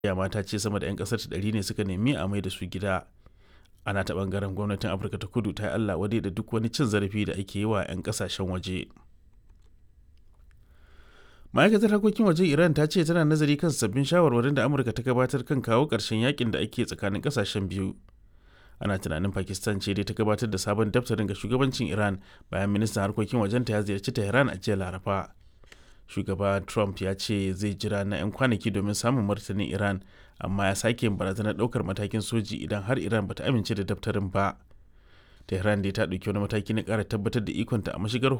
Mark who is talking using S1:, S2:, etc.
S1: ma ta ce sama da 'yan kasar ta ɗari ne suka nemi a mai da su gida ana ta bangaren gwamnatin afirka ta kudu ta yi allah wadai da duk wani cin zarafi da ake yi wa 'yan kasashen waje ma'aikatar harkokin waje iran ta ce tana nazari kan sabbin shawarwarin da amurka ta gabatar kan kawo ƙarshen yakin da ake tsakanin kasashen biyu ana tunanin pakistan ce dai ta gabatar da sabon daftarin ga shugabancin iran bayan ministan harkokin wajenta ya ziyarci tehran a jiya laraba shugaba trump ya ce zai jira na 'yan kwanaki domin samun martanin iran amma ya sake yin barazanar daukar matakin soji idan har iran bata amince da daftarin ba tehran dai ta ɗauki wani mataki na ƙara tabbatar da ikonta a mashigar